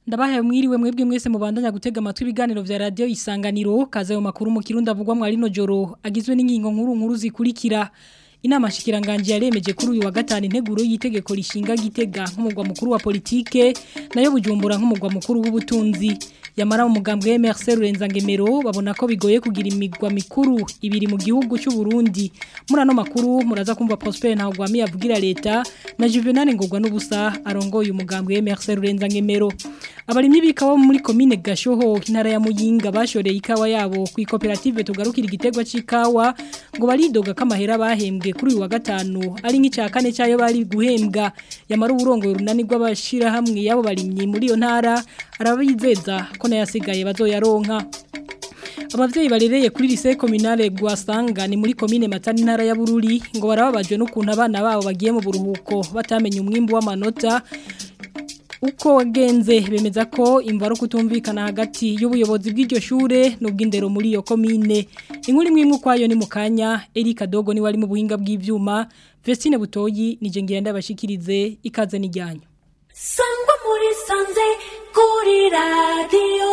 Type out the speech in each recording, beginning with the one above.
ndabahaye mwiriwe mwebwe mwese mubandanya gutega amatwi ibiganiro vya radio isanganiro kaze mu makuru mu kirundi avugwa mu arino joro agizwe n'ingingo nkuru nkuru zikurikira inama shikiranganje yaremeje kuri uyu wa gatanu integuro y'itegeko rishinga gitega nk'umugwa mukuru wa politike nayo bujumbura nk'umugwa mukuru w'ubutunzi yamara umugambwe MRC Rurenza-Ngemero babona ko bigoye kugira imigwa mikuru ibiri mu gihugu cy'u Burundi muri ano makuru muraza kumva Prosper Ntagwami yavugira leta na Juvenal Ngogwa n'ubusa arongoye umugambwe MRC Rurenza-Ngemero abarimyi bikawa muri commune Gashoho intara ya Muyinga bashoreye ikawa yabo ku koperative tugarukira igitegwa c'ikawa ngo baridoga kamahera bahembwe kuri uyu wa gatanu ari nk'icya kane cyayo bari guhembwa yamara uburongo runani rw'abashira hamwe yabo barimyi muri iyo ntara arabizeza ko nayasigaye bazoyaronka abavyeyi barereye kuri lycée communale Gwasanga ni muri commune Matani ntara ya Bururi ngo barababajwe n'ukuntu abana babo bagiye mu buruhuko batamenye umwimbu w'amanota uko wagenze bemeza ko imvaro kutumvikana hagati y'ubuyobozi bw'iryo shure n'ubw'indero muri iyo komine inkuru imwe imwe kwayo ni mukanya Erika Dogo ni wari mu buhinga bw'ivyuma Vestine Butoyi nije ngira ndabashikirize ikaze n'ijyanyo Sangwa muri sanze kuri radio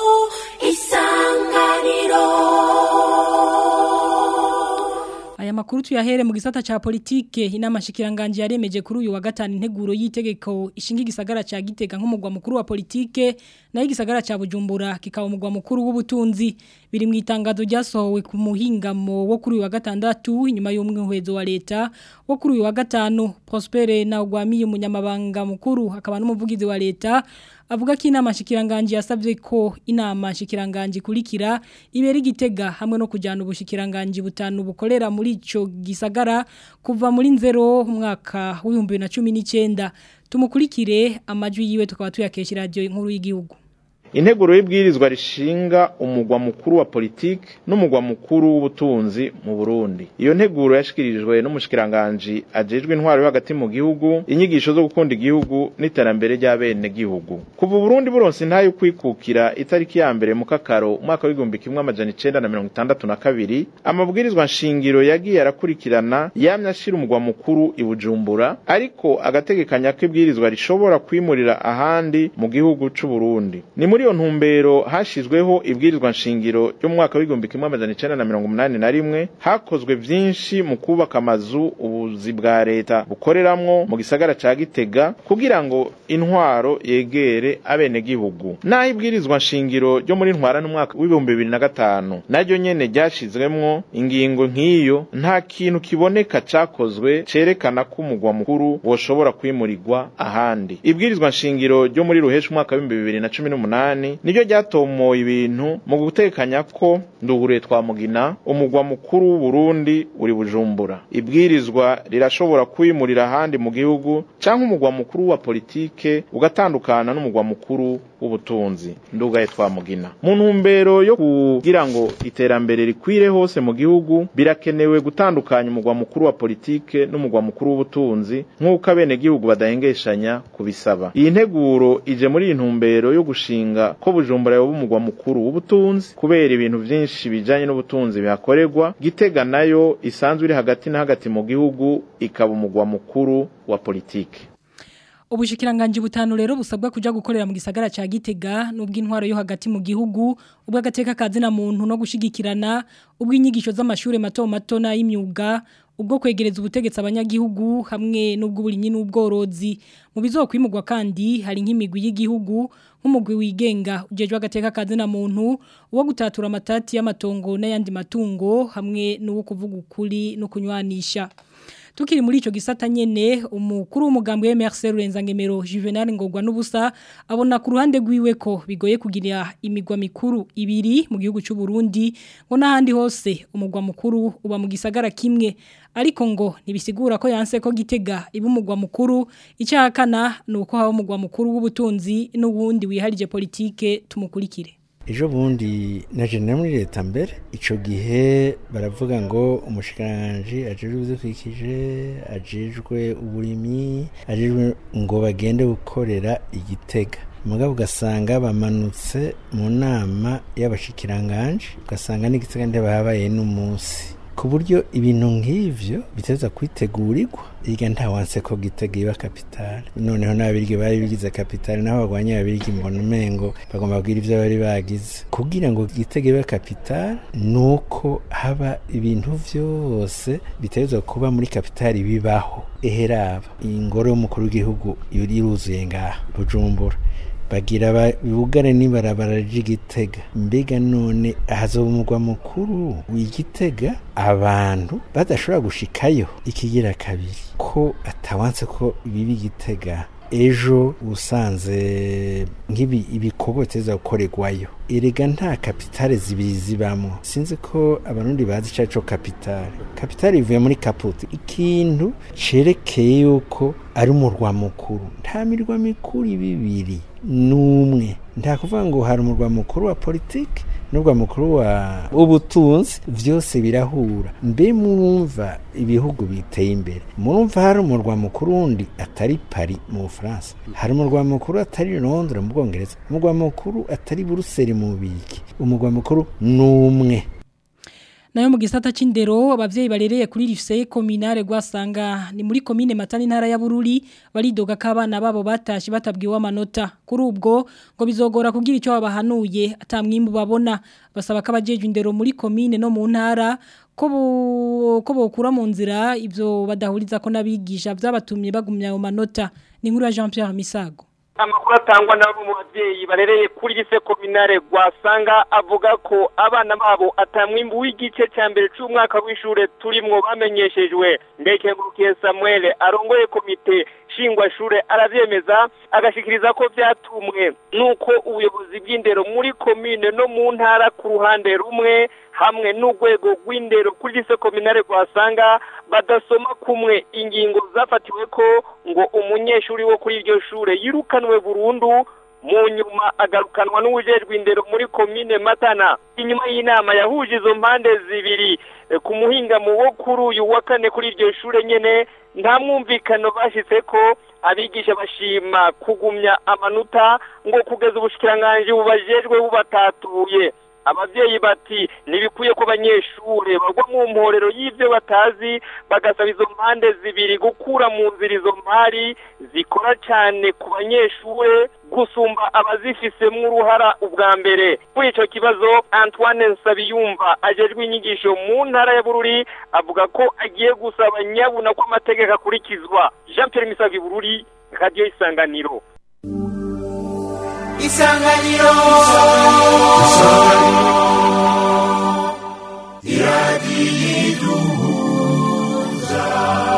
isanganiro Aya makuru tuyahere mu gisata cha politike inama shikiranganje yaremeje kuri uyu wa gatanu integuro y'itegeko ishinga igisagara ca Gitega nk'umugwa mukuru wa politike nayo igisagara ca Bujumbura kikaba umugwa mukuru w'ubutunzi biri mu itangazo ryasohowe ku muhingamo wo kuri uyu wa gatandatu inyuma y'umwehezo wa leta wo kuri uyu wa gatanu Prosper na Ugwamiye umunyamabanga mukuru akaba n'umuvugizi wa leta avuga ko inama shikiranganje yasavye ko inama shikiranganje kurikira ibera igitega hamwe no kujyana ubushikiranganje butanu bukorera muri ico gisagara kuva muri nzero umwaka w'ibihumbi na cumi n'icyenda tumukurikire amajwi yiwe tukaba tuyakesha radio inkuru y'igihugu integuro y'ibwirizwa rishinga umugwa mukuru wa politike n'umugwa mukuru w'ubutunzi mu Burundi iyo nteguro yashikirijwe n'umushikiranganje ajejwe intwaro yo hagati mu gihugu inyigisho zo gukunda igihugu n'iterambere ry'abene gihugu kuva Burundi buronse ntayo kwikukira itariki ya mbere mu kakaro umwaka w'igihumbi kimwe amajana icenda na mirongo itandatu na kabiri amabwirizwa nshingiro yagiye arakurikirana yamye ashira umugwa mukuru i Bujumbura ariko agategekanya ko ibwirizwa rishobora kwimurira ahandi mu gihugu c'u Burundi ni muri iyo ntumbero hashizweho ibwirizwa nshingiro ryo mu mwaka w'igihumbi kimwe amajana icenda na mirongo umunani na rimwe hakozwe vyinshi mu kubaka amazu ubuzi bwa leta bukoreramwo mu gisagara ca Gitega kugira ngo intwaro yegere abenegihugu naho ibwirizwa nshingiro ryo muri ntwara n'umwaka w'ibihumbi bibiri na gatanu naryo nyene ryashizwemwo ingingo nk'iyo nta kintu kiboneka cakozwe cerekana ko umugwa mukuru woshobora kwimurirwa ahandi ibwirizwa nshingiro ryo muri ruhesha umwaka w'ibihumbi bibiri na cumi n'umunani niryo ryatomoye ibintu mu gutekanya ko ndugure twa mugina umugwa mukuru w'uburundi uri bujumbura ibwirizwa rirashobora kwimurira ahandi mu gihugu canke umugwa mukuru wa politike ugatandukana n'umugwa mukuru w'ubutunzi ndugaye twa mugina mu ntumbero yo kugira ngo iterambere rikwire hose mu gihugu birakenewe gutandukanya umugwa mukuru wa politike n'umugwa mukuru w'ubutunzi nk'uko abenegihugu badahengeshanya kubisaba iyi nteguro ije muri iyi ntumbero yo gushinga ko bujumbura yoba umugwa mukuru w'ubutunzi kubera ibintu vyinshi bijanye n'ubutunzi bihakorerwa gitega nayo isanzwe iri hagati na hagati mu gihugu ikaba umugwa mukuru wa politike Ubushikiranganje butanu rero busabwa kuja gukorera mu gisagara ca Gitega n'ubw'intwaro yo hagati mu gihugu ubw'agateka kazi na muntu no gushigikirana ubw'inyigisho z'amashure mato mato na y'imyuga ubwo kwegereza ubutegetsi abanyagihugu hamwe n'ubw'uburimyi n'ubworozi mu bizokwimurwa kandi hari nk'imigwi y'igihugu nk'umugwi wigenga ujejwe agateka kazi na muntu uwo gutatura amatati y'amatongo n'ayandi matungo hamwe n'uwo kuvuga ukuri no kunywanisha tukiri muri ico gisata nyene umukuru w'umugambwe wa MRC Rurenza-Ngemero Juvenal Ngogwa n'ubusa abona ku ruhande rwiwe ko bigoye kugira imigwa mikuru ibiri mu gihugu cy'u Burundi ngo n'ahandi hose umugwa mukuru uba mu gisagara kimwe ariko ngo nibisigura ko yanse ko gitega iba umugwa mukuru icyakana nuko haba umugwa mukuru w'ubutunzi n'ubundi wiharije politike tumukurikire ejo bundi naje muri leta mbere icyo gihe baravuga ngo umushikiranganji ajejwe ibidukikije ajejwe uburimyi ajejwe ngo bagende gukorera igitega mugabo ugasanga bamanutse mu nama y'abashikiranganji ugasanga n'igitega ntibahabaye n'umunsi ku buryo ibintu nk'ivyo biteza kwitegurirwa iga nta wanse ko gitega iba kapitale noneho n'ababirigi bari bigize kapitale naho bagwanya ababirigi mbona umengo bagomba kugira ivyo bari bagize kugira ngo gitega iba kapitale nuko haba ibintu vyose bitezwa kuba muri kapitale bibaho eheraba ingoro y'umukuru w'igihugu iruzuye ngaha bujumbura bagira bugare n'ibarabara ry'igitega mbega none hazoba umugwa mukuru w'igitega abantu badashobora gushikayo ikigira kabiri ko atawanse ko biba igitega ejo usanze nk'ibi ibikorwa biteza gukorerwayo erega nta kapitale zibiri zibamo sinzi ko abarundi bazi icaco kapitale kapitale ivuye muri kaputi ikintu cerekeye yuko ari umurwa mukuru nta mirwa mikuru ibibiri n'umwe nta kuvuga ngo hari umurwa mukuru wa politiki n'urwa mukuru wa ubutunzi vyose birahura mbe mwumva ibihugu biteye imbere murumva hari umurwa mukuru wundi atari Paris mu Bufaransa hari umurwa mukuru atari Londres mu Bwongereza umurwa mukuru atari Buruseli mu Bubirigi umurwa mukuru n'umwe nayo mu gisata c'indero abavyeyi barereye kuri lycée communale gwasanga ni muri commune Matani ntara ya Bururi baridoga kabana babo batashi batabwiwe amanota kuri ubwo ngo bizogora kugira ico babahanuye atamwimbu babona basaba kabajeje indero muri commune no mu ntara ko ko bokura mu nzira ivyo badahuriza ko nabigisha vyabatumye bagumya ayo manota ni nkuru ya Jean Pierre Misago amakuru atangwa n'abo mu babyeyi barereye kuri lise kominare gwasanga avuga ko abana babo atamwimbu w'igice cya mbere cy'umwaka w'ishure turimwo bamenyeshejwe ndekengurukiye Samuel arongoye komite shingwashure aravyemeza agashikiriza ko vyatumwe nuko ubuyobozi bw'indero muri komine no mu ntara ku ruhande rumwe hamwe n'urwego rw'indero kuri lise kominare gwasanga badasoma kumwe ingingo zafatiwe ko ngo umunyeshuri wo kuri iryo shure yirukanwe burundu mu nyuma agarukanwa n'ubujejwe indero muri komine matana inyuma y'inama yahuje izo mpande zibiri ku muhingamo wo kuri uyu wa kane kuri iryo shure nyene nta mwumvikano bashitse ko abigisha bashima kugumya amanota ngo kugeza ubushikiranganji bubajejwe bubatatuye abavyeyi bati ntibikwiye ko abanyeshure bagwa mu mporero y'ivyo batazi bagasaba izo mpande zibiri gukura mu nzira izo mpari zikora cane ku banyeshure gusumba abazifisemwo uruhara ubwa mbere kuri ico kibazo antoine nsabiyumva ajejwe inyigisho mu ntara ya bururi avuga ko agiye gusaba nyabuna ko amategeko akurikizwa jean pierre misavi bururi radiyo isanganiro isanganiro iradiyo iduhuza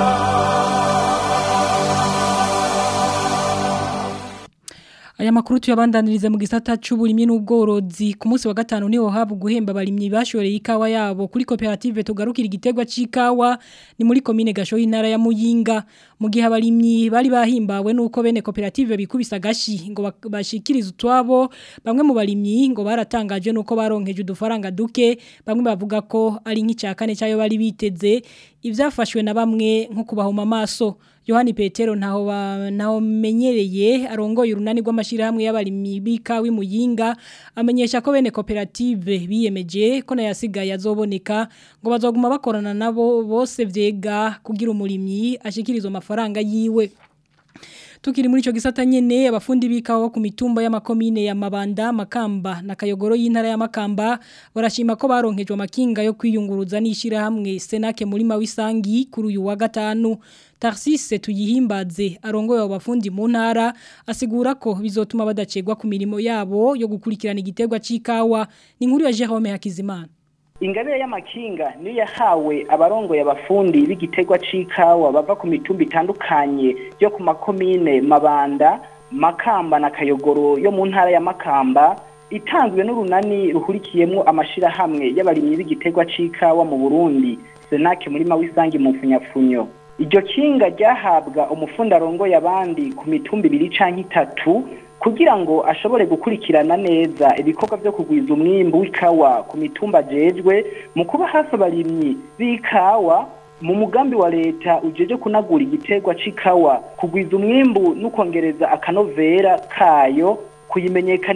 Aya makuru tuyabandanirize mu gisata c'uburimyi n'ubworozi ku munsi wa gatanu niho haba guhemba abarimyi bashoreye ikawa yabo kuri koperative tugarukira igitegwa c'ikawa ni muri komine gasho y'intara ya Muyinga mu gihe abarimyi bari bahimbawe nuko bene koperative bikubisa gashi ngo bashikirize utwabo bamwe mu barimyi ngo baratangaje nuko baronkeje udufaranga duke bamwe bavuga ko ari nk'icakane cyayo bari biteze ivyafashwe na bamwe nko kubahoma amaso Yohani Petero ntaho naho menyereye arongoye urunani rw'amashirahamwe y'abarimyi bikawi muyinga amenyesha ko bene koperative biyemeje ko nayasigaye azoboneka ngo bazoguma bakorana nabo bose vyega kugira umurimyi ashikirizo amafaranga yiwe Tukiri muri ico gisata nyene abafundi bikawa ku mitumba y'amakomine ya Mabanda, Makamba na Kayogoro y'intara ya Makamba barashima ko baronkejwe amakinga yo kwiyunguruza n'ishira hamwe Senake muri mawisangi kuri uyu wa gatanu. Tarsise tuyihimbaze arongoye abafundi mu ntara asigura ko bizotuma badacegwa ku mirimo yabo yo gukurikirana igiterwa c'ikawa. Ni inkuru ya Jerome Hakizimana. ingabire y'amakinga niyo yahawe abarongoye abafundi b'igitegwa c'ikawa bava ku mitumba itandukanye yo ku makomine mabanda makamba na kayogoro yo mu ntara ya makamba itanzwe n'urunani ruhurikiyemo amashirahamwe y'abarimyi b'igitegwa c'ikawa mu burundi senake muri mawisangi mu mfunyapfunyo iryo kinga ryahabwa umufundi arongoye abandi ku mitumba ibiri canke itatu kugira ngo ashobore gukurikirana neza ibikorwa byo kugwiza umwimbu w'ikawa ku mitumba jejwe mu kuba hafi abarimyi b'ikawa mu mugambi wa leta ujeje kunagura igiterwa c'ikawa kugwiza umwimbu no kongereza akanovera kayo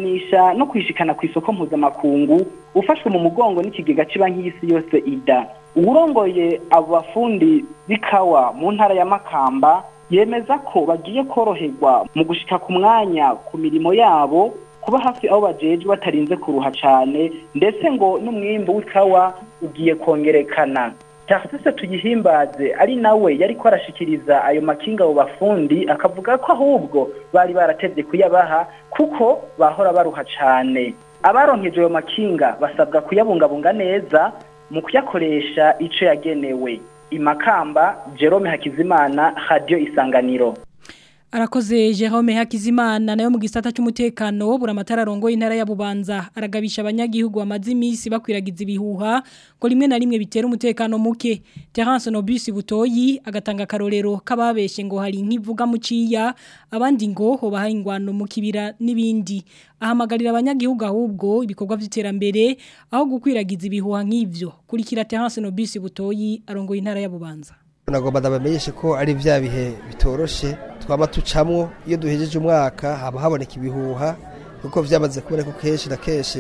kuyimenyekanisha no kwishikana ku isoko mpuzamakungu ufashwe mu mugongo n'ikigega c'banki y'isi yose ida uwurongoye abo bafundi b'ikawa mu ntara ya makamba yemeza ko bagiye koroherwa mu gushika ku mwanya ku mirimo yabo kuba hafi aho bajejwe batarinze kuruha cane ndetse ngo n'umwimbu w'ikawa ugiye kongerekana Tarcisse tuyihimbaze ari nawe yariko arashikiriza ayo makinga abo bafundi akavuga ko ahubwo bari baratevye kuyabaha kuko bahora baruha cane abaronkeje ayo makinga basabwa kuyabungabunga neza mu kuyakoresha ico yagenewe imakamba Jerome Hakizimana Radio Isanganiro Arakoze Jerome Hakizimana nayo mu gisata cy'umutekano buramatara rongo intara ya Bubanza aragabisha abanyagihugu amazi imisi bakwiragiza ibihuha ko rimwe na rimwe bitera umutekano muke Terence Nobus Butoyi agatanga karorero kababeshe ngo hari nkivuga muciya abandi ngo hoba ingwano mu kibira nibindi ahamagarira abanyagihugu ahubwo ibikorwa by'iterambere aho gukwiragiza ibihuha nk'ivyo kurikira Terence Nobus Butoyi arongo intara ya Bubanza nagomba ndabamenyeshe ko ari bya bihe bitoroshe twaba tucamwo iyo duhejeje umwaka haba haboneka ibihuha kuko byamaze kuboneka kenshi na kenshi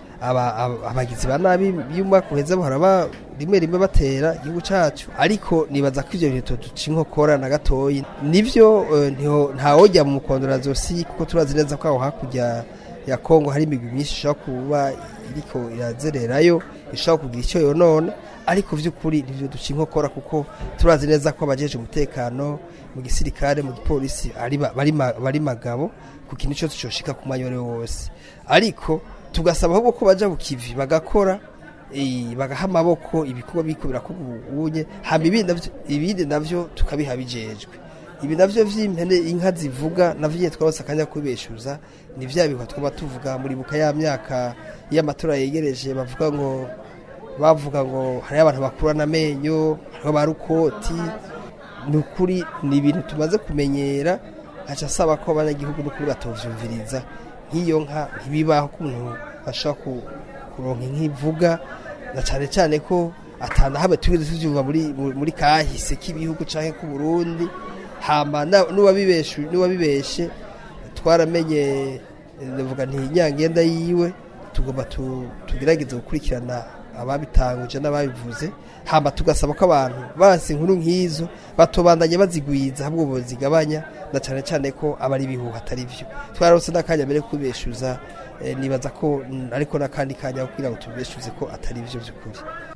abagizi ba nabi y'umwaka uheze bahora rimwe rimwe batera igihugu cyacu ariko nibaza ko ibyo bintu duca inkokora na gatoyi nibyo ntawojya mu mukondora zosi kuko turazi neza ko aho hakurya ya kongo hari imigwi myinshi ishobora kuba iriko irazererayo ishobora kugira icyo yonona ariko by'ukuri nibyo duca inkokora kuko turazi neza ko abajeje umutekano mu gisirikare mu gipolisi bari magabo ku kintu cyose cyoshika ku mwanya wose ariko tugasaba ahubwo ko baja bukivi bagakora bagaha amaboko ibikorwa biko birakorwa ubunye hama ibindi navyo tukabiha bijejwe ibi navyo vy'impene inka zivuga navyo nyene twabose akanya kubeshuza ni vya bihuha twaba tuvuga muri buka ya myaka y'amatora yegereje bavuga ngo bavuga ngo hari abantu bakurana amenyo hariho ba rukoti ni ukuri ni ibintu tumaze kumenyera haca asaba ko abanyagihugu n'ukuri batovyumviriza nk'iyo nka ntibibaho ko umuntu ashobora kuronka nk'ivuga na cyane cyane ko atana hamwe tugeze tuvyumva muri muri kahise k'ibihugu canke ku Burundi hama n'uwabibeshe n'uwabibeshe twaramenye ndavuga nti nyangenda yiwe tugomba tugerageze gukurikirana ababitanguje n'ababivuze hamba tugasaba ko abantu basi inkuru nk'izo batobandanye bazigwiza ahubwo bozigabanya na cyane cyane ko aba ari ibihuha atari byo twarose n'akanya mbere kubeshuza nibaza ko ariko n'akandi kanya kugira ngo tubeshuze ko atari byo by'ukuri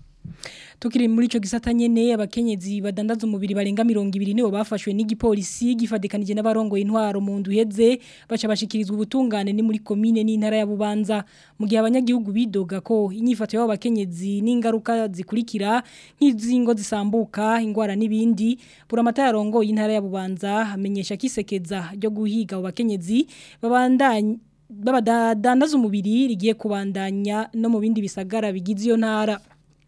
Tukiri muri ico gisata nyene abakenyezi badandaza umubiri barenga 200 nibo bafashwe n'igipolisi gifadikanije n'abarongo intwaro mu nduheze baca bashikirizwa ubutungane ni muri commune n'intara ya Bubanza mu gihe abanyagihugu bidoga ko inyifato y'abo bakenyezi n'ingaruka zikurikira nk'izingo zisambuka ingwara n'ibindi buramata yarongo intara ya Bubanza amenyesha kisekeza ryo guhiga abo bakenyezi babandanye babadandaza umubiri rigiye kubandanya no mu bindi bisagara bigize iyo ntara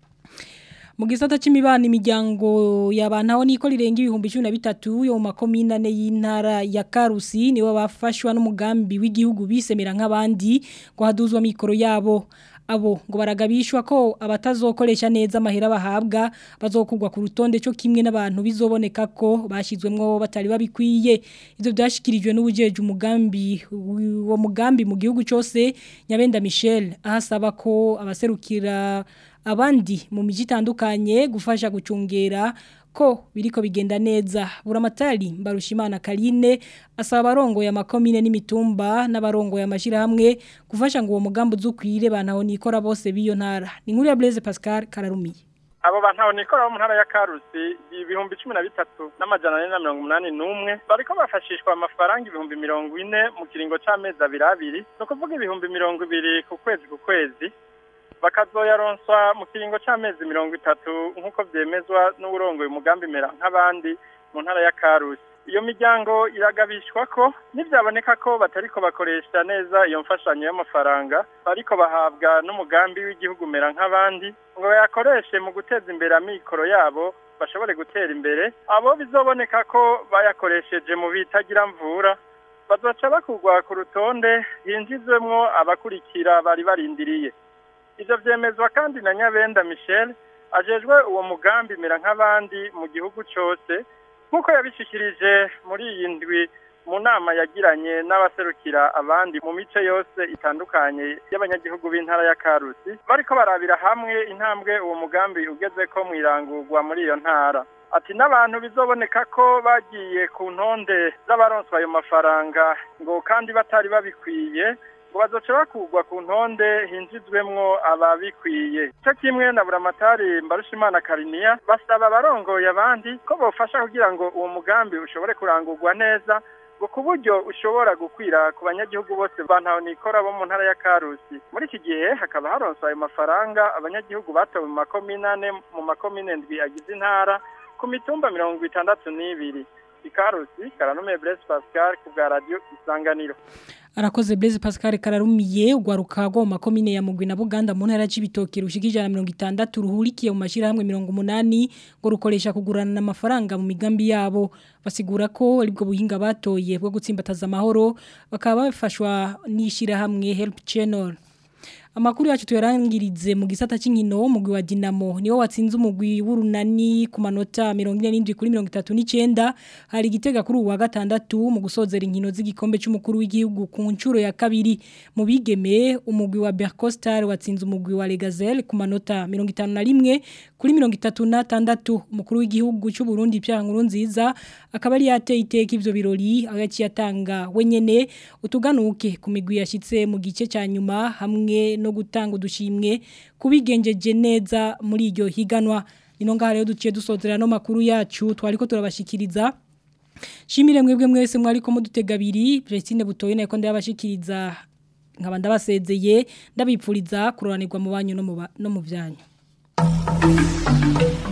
mu gisata c'imibano imiryango y'abantu aho niko rirenga ibihumbi 13 yo mu makomine ane y'intara ya Karusi nibo bafashwa n'umugambi w'igihugu bisemera nk'abandi ngo haduzwa mikoro yabo abo ngo baragabishwa ko abatazokoresha neza amahera bahabwa bazokugwa ku rutonde cyo kimwe n'abantu bizoboneka ko bashizwemwo batari babikwiye ivyo byashikirijwe n'ubujeje umugambi wo mugambi mu gihugu cyose Nyabenda Michel ahasaba ko abaserukira abandi mu miji itandukanye gufasha gucungera ko biriko bigenda neza buramatari mbarushimana Karine asaba abarongo ya makomine n'imitumba n'abarongo ya mashira hamwe gufasha ngo uwo mugambo uzukwire bantaho nikora bose biyo ntara ni nkuru ya Blaise Pascal Kararumiye abo bantu nikora mu ntara ya Karusi ibihumbi 13 n'amajana 481 bariko bafashishwa amafaranga ibihumbi 40 mu kiringo c'amezi abiri abiri no kuvuga ibihumbi 200 ku kwezi ku kwezi bakazoyaronswa mu kiringo c'amezi mirongo itatu nk'uko vyemezwa n'uburongoye umugambi mera nk'abandi mu ntara ya Karusi iyo miryango iragabishwa ko nivyaboneka ko batariko bakoresha neza iyo mfashanyo y'amafaranga bariko bahabwa n'umugambi w'igihugu mera nk'abandi ngo bayakoreshe mu guteza imbere amikoro yabo bashobore gutera imbere abo bizoboneka ko bayakoresheje mu bitagira mvura bazoca bakugwa ku rutonde hinjizwemwo abakurikira bari barindiriye ivyo vyemezwa kandi na Nyabenda Michel ajejwe uwo mugambi mera nk'abandi mu gihugu cyose nk'uko yabishikirije muri iyi ndwi mu nama yagiranye n'abaserukira abandi mu mice yose itandukanye y'abanyagihugu b'intara ya Karusi bariko barabira hamwe intambwe uwo mugambi ugeze ko mwirangurwa muri iyo ntara ati n'abantu bizoboneka ko bagiye ku ntonde z'abaronswa ayo mafaranga ngo kandi batari babikwiye ngo bazoce bakugwa ku ntonde hinjizwemwo ababikwiye cyo kimwe na buramatari mbarushimana kariniya basaba abarongoye abandi ko bofasha kugira ngo uwo mugambi ushobore kurangurwa neza ngo ku buryo ushobora gukwira ku banyagihugu bose bantaho nikora bo mu ntara ya Karusi muri iki gihe hakaba haronswa ayo mafaranga abanyagihugu batowe mu makomine ane mu makomine ndwi agize intara ku mitumba mirongo itandatu n'ibiri ikarusi karanume Blaise Pascal ku bwa radio isanganiro Arakoze Blaise Pascal kararumiye ugwaruka rwo mu makomine ya Mugwi na Buganda mu ntara y'ibitoki rushikije na 60 ruhurikiye mu mashira hamwe 180 ngo rukoresha kugurana amafaranga mu migambi yabo basigura ko aribwo buhinga batoye bwo gutsimbataza amahoro bakaba bafashwa nishira hamwe Help Channel Amakuru yacu tuyarangirize mu gisata c'inkino mugwi wa Dinamo niwo watsinze umugwi w'urunani ku manota 47 kuri 39 hari gitega kuri uwa gatandatu mu gusozera inkino z'igikombe c'umukuru w'igihugu ku ncuro ya kabiri mu bigeme umugwi wa Bercostar watsinze umugwi wa Legazelle ku manota 51 kuri 36 umukuru w'igihugu c'u Burundi Pierre Nkurunziza akaba ari yateye iteka ivyo birori agaci yatanga wenyene utuganuke ku migwi yashitse mu gice ca nyuma hamwe no gutanga udushimwe kubigenjeje neza muri iryo higanwa nino ngaha rero duciye dusozera no makuru yacu twariko turabashikiriza Shimire mwebwe mwese mwariko mudutega abiri Christine Butoye nako ndabashikiriza nkaba ndabasezeye ndabipfuriza kuroranirwa mu banyu no mu no mu byanyu